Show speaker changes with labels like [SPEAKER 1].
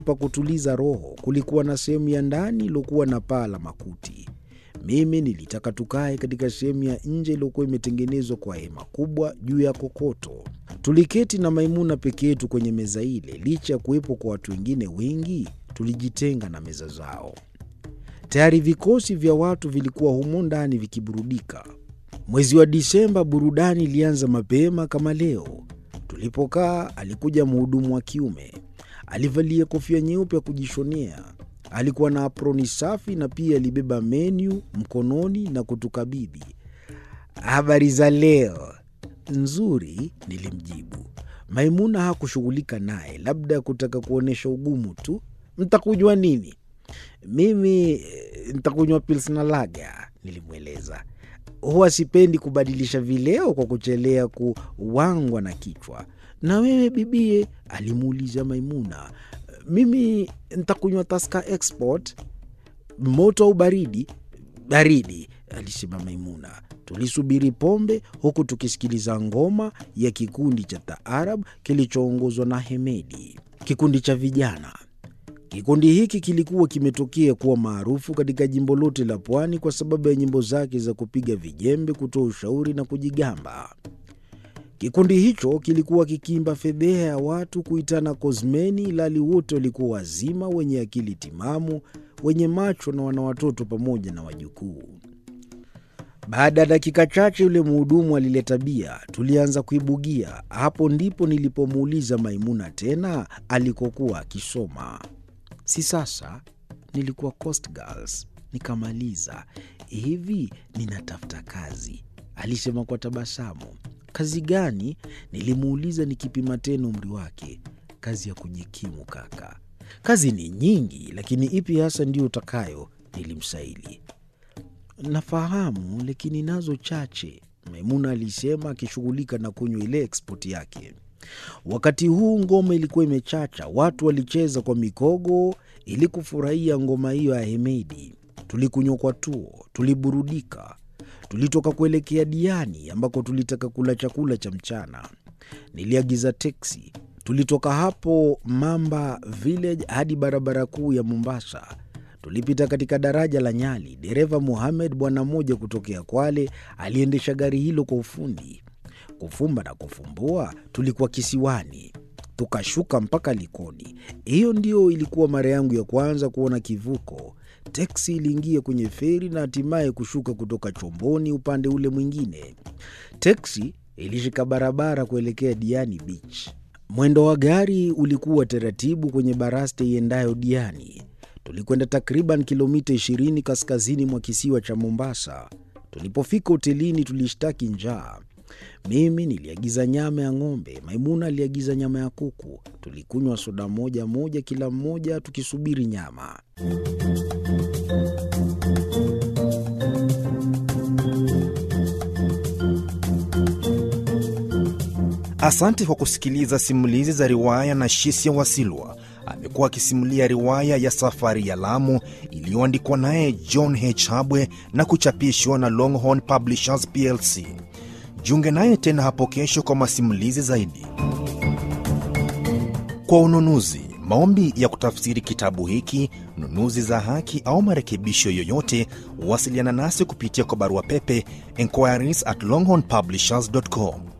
[SPEAKER 1] pa kutuliza roho kulikuwa na sehemu ya ndani iliyokuwa na paa la makuti. Mimi nilitaka tukae katika sehemu ya nje iliyokuwa imetengenezwa kwa hema kubwa juu ya kokoto. Tuliketi na Maimuna peke yetu kwenye meza ile. Licha ya kuwepo kwa watu wengine wengi, tulijitenga na meza zao. Tayari vikosi vya watu vilikuwa humo ndani vikiburudika. Mwezi wa Disemba, burudani ilianza mapema kama leo. Tulipokaa, alikuja mhudumu wa kiume. Alivalia kofia nyeupe ya kujishonea. Alikuwa na aproni safi na pia alibeba menyu mkononi na kutukabidhi. Habari za leo? Nzuri, nilimjibu. Maimuna hakushughulika naye, labda kutaka kuonyesha ugumu tu. Mtakunywa nini? Mimi ntakunywa pilsna laga, nilimweleza. Huwa sipendi kubadilisha vileo kwa kuchelea kuwangwa na kichwa. Na wewe bibie? alimuuliza Maimuna. Mimi ntakunywa Taska Export. Moto au baridi? Baridi, alisema Maimuna. Tulisubiri pombe huku tukisikiliza ngoma ya kikundi cha taarab kilichoongozwa na Hemedi, kikundi cha vijana. Kikundi hiki kilikuwa kimetokea kuwa maarufu katika jimbo lote la Pwani kwa sababu ya nyimbo zake za kupiga vijembe, kutoa ushauri na kujigamba. Kikundi hicho kilikuwa kikiimba fedheha ya watu kuitana kozmeni, ilhali wote walikuwa wazima, wenye akili timamu, wenye macho na wana watoto pamoja na wajukuu. Baada ya dakika chache, yule mhudumu alileta bia, tulianza kuibugia. Hapo ndipo nilipomuuliza Maimuna tena alikokuwa akisoma. Si sasa nilikuwa Coast Girls nikamaliza. Hivi ninatafuta kazi, alisema kwa tabasamu. Kazi gani? Nilimuuliza nikipima tena umri wake. Kazi ya kujikimu kaka. Kazi ni nyingi, lakini ipi hasa ndio utakayo? Nilimsaili. Nafahamu, lakini nazo chache, Maimuna alisema akishughulika na kunywa ile ekspoti yake. Wakati huu ngoma ilikuwa imechacha, watu walicheza kwa mikogo ili kufurahia ngoma hiyo ya Hemedi. Tulikunywa kwa tuo, tuliburudika. Tulitoka kuelekea Diani ambako tulitaka kula chakula cha mchana. Niliagiza teksi. Tulitoka hapo Mamba Village hadi barabara kuu ya Mombasa. Tulipita katika daraja la Nyali. Dereva Muhamed, bwana mmoja kutokea Kwale, aliendesha gari hilo kwa ufundi. Kufumba na kufumbua, tulikuwa kisiwani, tukashuka mpaka Likoni. Hiyo ndio ilikuwa mara yangu ya kwanza kuona kivuko. Teksi iliingia kwenye feri na hatimaye kushuka kutoka chomboni upande ule mwingine. Teksi ilishika barabara kuelekea Diani Beach. Mwendo wa gari ulikuwa taratibu kwenye baraste iendayo Diani. Tulikwenda takriban kilomita 20 kaskazini mwa kisiwa cha Mombasa. Tulipofika hotelini, tulishtaki njaa. Mimi niliagiza nyama ya ng'ombe, Maimuna aliagiza nyama ya kuku. Tulikunywa soda moja moja kila mmoja, tukisubiri nyama.
[SPEAKER 2] Asante kwa kusikiliza simulizi za riwaya na Shisia Wasilwa. Amekuwa akisimulia riwaya ya Safari ya Lamu iliyoandikwa naye John H. Habwe na kuchapishwa na Longhorn Publishers plc. Jiunge naye tena hapo kesho kwa masimulizi zaidi. Kwa ununuzi, maombi ya kutafsiri kitabu hiki, nunuzi za haki au marekebisho yoyote, wasiliana nasi kupitia kwa barua pepe inquiries at longhornpublishers.com